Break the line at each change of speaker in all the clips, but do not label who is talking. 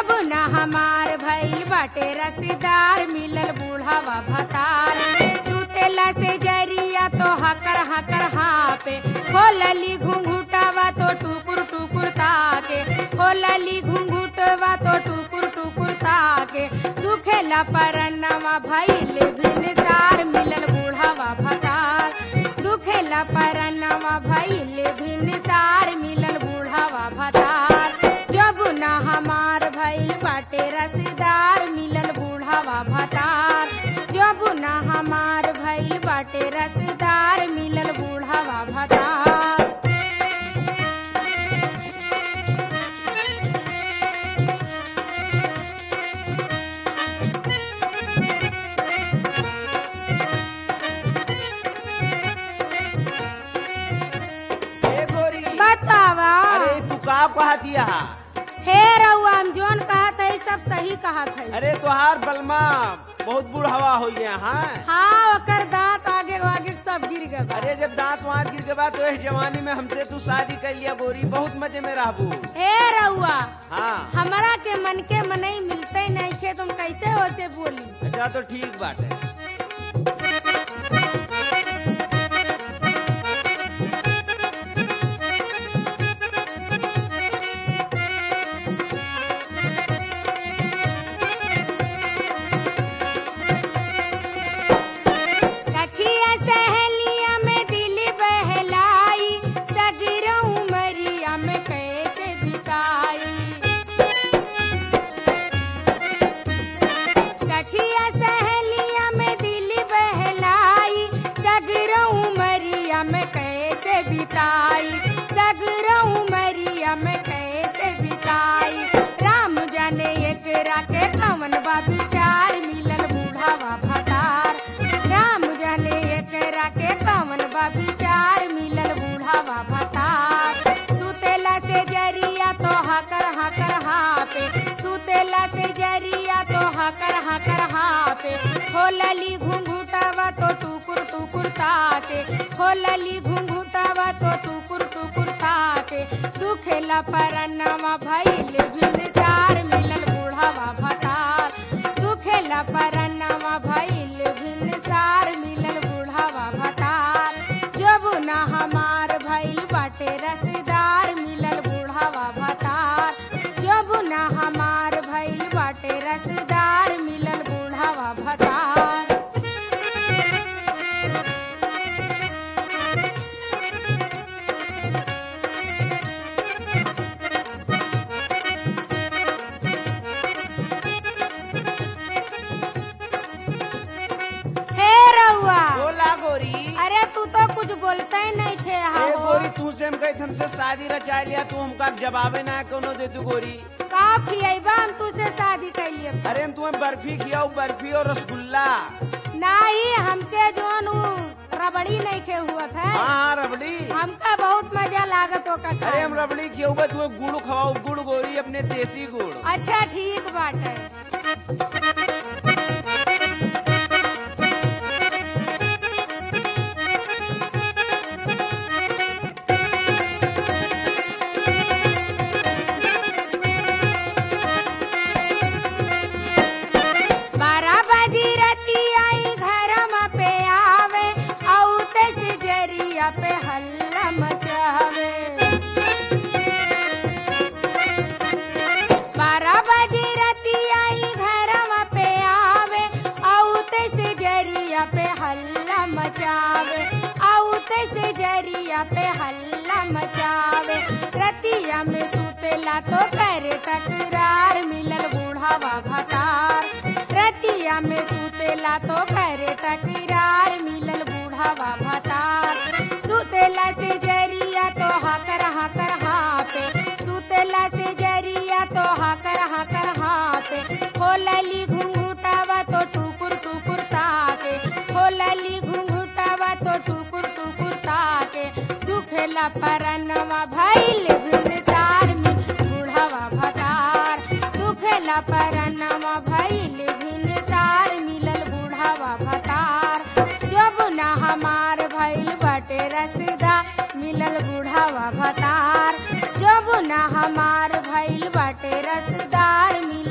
जब ना हमार भइल बाटे रसीदार मिलल बूढ़ावा भतार सुतेला से जरिया तो हकर हकर हापे खोलली घुंघुटावा तो टुकुर टुकुर ताके खोलली घुंघुटवा तो टुकुर टुकुर ताके दुखेला परनवा भइल भिनसार मिलल बूढ़ावा भतार दुखेला परनवा भइल भिनसार मिलल बूढ़ावा भतार जब ना हमार भइल बाटे रसदार मिलल बूढ़ावा भतार जब ना हमार भइल बाटे रसदार मिलल बूढ़ावा भतार
ए गोरी
बतावा
अरे तू का कहा दिया
हे रउआ हम जोन कहत है सब सही कहत है
अरे तोहार बलमा बहुत बुढ़ावा हो गया हाँ
हाँ ओकर दांत आगे आगे सब गिर गए बा।
अरे जब दांत वांत गिर के बाद तो इस जवानी में हमसे तू शादी कर लिया गोरी बहुत मजे में रहबू
हे रउआ
हाँ
हमरा के मन के मनई मिलते नहीं खे तुम कैसे हो से बोली
अच्छा तो ठीक बात है
सखिया सहेलिया में दिल बहलाई सगरो उमरिया में कैसे बिताई सखिया सहेलिया में दिल बहलाई सगरो उमरिया में कैसे बिताई सगरो उमरिया में कैसे बिताई राम जाने एकरा के कवन बा विचार मिलल बूढ़ावा भतार राम जाने एकरा के कवन बा विचार मिलल बूढ़ावा भतार सुतेला से जरिया तो हकर हकर हापे सुतेला से जरिया तो हकर हकर हापे खोलली घुंघुटावा तो टुकुर टुकुर ताके खोलली घुंघुटावा तो टुकुर टुकुर ताके दुखेला परनवा भइल भिनसार मिलल बूढ़ावा भतार दुखेला परनवा भइल भिनसार मिलल बूढ़ावा भतार जब ना हमार भइल बाटे रसदार मिलल बूढ़ावा भतार जब ना हमार भइल बाटे रसदार मिलल बूढ़ावा भतार हे रउआ
बोला गोरी
अरे तू तो कुछ बोलते ही नहीं थे
ए
हाँ
गोरी तू से हम कही हमसे शादी रचा लिया तू हमका जवाबे ना कोनो दे तू गोरी
का खियबा हम तुझसे शादी कैलिए
अरे हम तुम्हें बर्फी खियाऊ बर्फी और रसगुल्ला
नहीं हमके जोन उ रबड़ी नहीं खे हुआ था
हाँ हाँ रबड़ी
हमका बहुत मजा लागत ओका
अरे
खाए
हम
में।
रबड़ी खियाऊ बा तुम्हें गुड़ खवाऊ गुड़ गोरी अपने देसी गुड़
अच्छा ठीक बाटे बारह बजी रती आई घर पे आवे औते से जरिया पे हल्ला मचावे बारह बजे रती आई घरवा पे आवे औते से जरिया पे हल्ला मचावे औते से जरिया पे हल्ला मचावे रतिया में सुतेला तो करे टकरार मिलल बूढ़ावा भतार रतिया में सुतेला तो करे टकरार मिलल बूढ़ावा भतार सुतेला से जरिया तो हकर हकर हापे सुतेला से जरिया तो हकर हकर हापे खोलली घुंघुटावा तो टुकुर टुकुर ताके खोलली घुंघुटावा तो टुकुर टुकुर ताके दुखेला परनवा भइल भिनसार में बूढ़ावा भतार दुखेला परनवा भइल भिनसार मिलल बूढ़ावा भतार जब ना हमार भइल बटे रसदा मिलल बूढ़ावा भतार जब ना हमार भइल बाटे रसदार मिल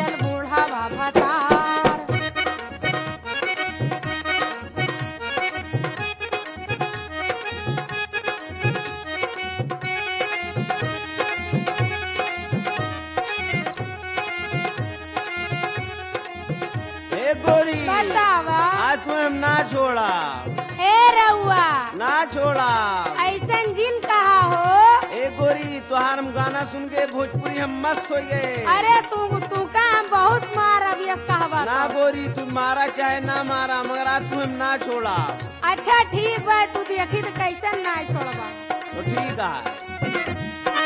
ना छोड़ा
ए रउआ
ना छोड़ा
ऐसन जिन कहा हो
ए गोरी तुहार हम गाना सुन के भोजपुरी हम मस्त हो गए
अरे तू तू का हम बहुत मार अभियस कहवा
ना गोरी तू मारा चाहे ना मारा मगर आज तू हम ना छोड़ा
अच्छा ठीक बा तू देखी तो कैसन ना छोड़बा
तो ठीक है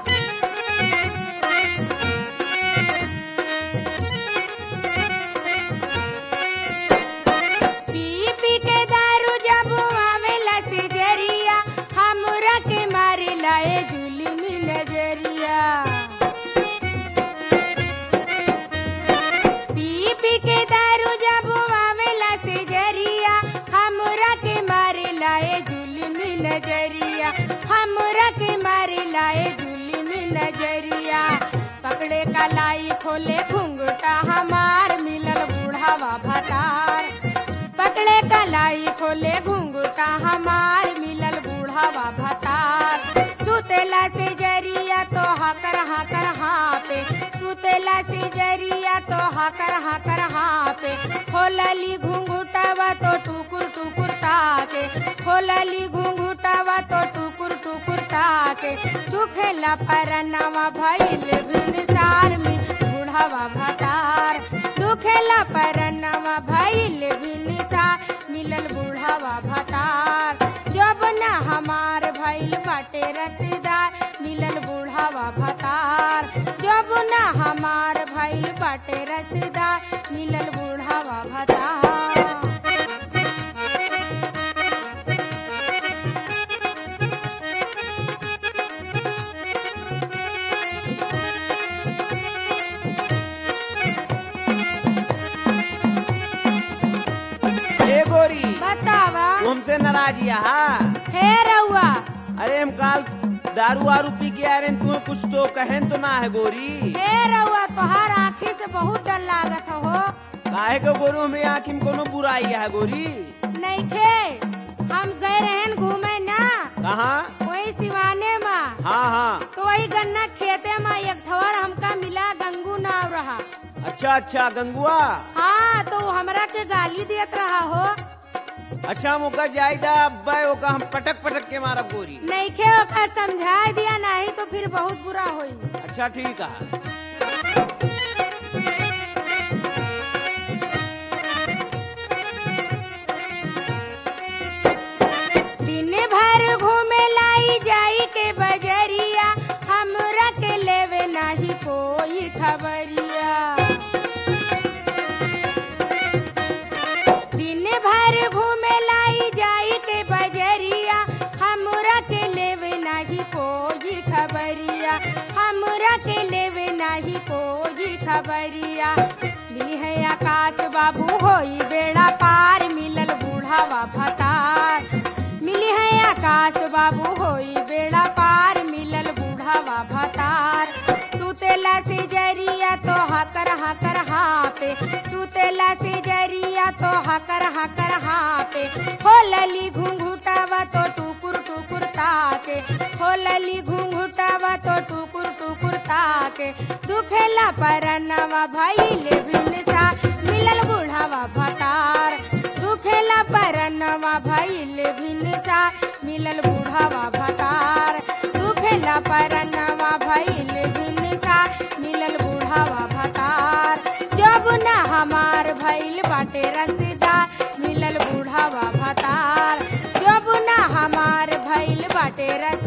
पी पी के दारू जब आवेला सिजरिया हमरा के मारे लाए जुलमी नजरिया पी पी के दारू जब आवेला सिजरिया हमरा के मारे लाए जुलमी नजरिया हमरा के मारे लाए जुलमी नजरिया पकड़े कलाई खोले घुंघटा हमार मिलल बूढ़ावा भतार पकड़े कलाई खोले घुंघटा हमार मिलल बूढ़ावा भतार सुतेला से जरिया तो हकर हकर हाँ पे सुतेला से जरिया तो हकर हकर हाँ पे खोलली घुंघुटावा तो टुकुर टुकुर ताके खोलली घुंघुटावा तो टुकुर टुकुर ताके दुखेला परनवा भइल भिनसार में बूढ़ावा भतार दुखेला परनवा भइल भिनसार मिलल बूढ़ावा भतार जब न हमार भइल बाटे रसदार मिलल बूढ़ावा भतार जब न हमार भइल बाटे रसदार मिलल बूढ़ावा भतार
ए गोरी
बतावा
तू हमसे नाराजिया हा
हे रउआ
अरे हम काल दारू वारू पी के आ रहे हैं, तुम्हें कुछ तो कहें तो ना है गोरी
हे रउआ तोहार आँखी से बहुत डर लागत हो
काहे को गोरू हमारी आँखी में कोनो बुराई है गोरी
नइखे हम गए रहन घूमे ना
कहाँ
वही सिवाने में
हाँ हाँ
तो वही गन्ना खेते में एक ठवर हमका मिला गंगू नाव रहा
अच्छा अच्छा गंगुआ
हाँ तो वो हमरा के गाली देत रहा हो
अच्छा मौका जायदा अब्बा ओका हम पटक पटक के मारब गोरी
नइखे ओका समझा दिया नहीं तो फिर बहुत बुरा होई
अच्छा ठीक है
दिन भर घूमे लाई जाई के बजरिया हमरा के लेवे नाही कोई खबरिया दिन भर घूमे लाई जाई के बजरिया हमरा के लेवे नाही कोई खबरिया हमरा के लेवे नाही कोई खबरिया मिली है आकाश बाबू होई बेड़ा पार मिलल बूढ़ावा भतार मिली है आकाश बाबू होई बेड़ा पार मिलल बूढ़ावा भतार सुतेला से जरिया तो हकर हकर हाँ पे सुतेला से जरिया तो हकर हकर हाँ पे खोलली घुंघुटावा तो टुकुर टुकुर ताके खोलली घुंघुटावा तो टुकुर टुकुर ताके दुखेला परनवा भइले भिनसा मिलल बूढ़ावा भतार दुखेला परनवा भइले भिनसा मिलल बूढ़ावा भतार दुखेला परनवा भइले भिनसा मिलल बूढ़ावा भतार जब न हमार भइल बाटे रसदार मिलल बूढ़ावा भतार जब न हमार भइल बाटे रस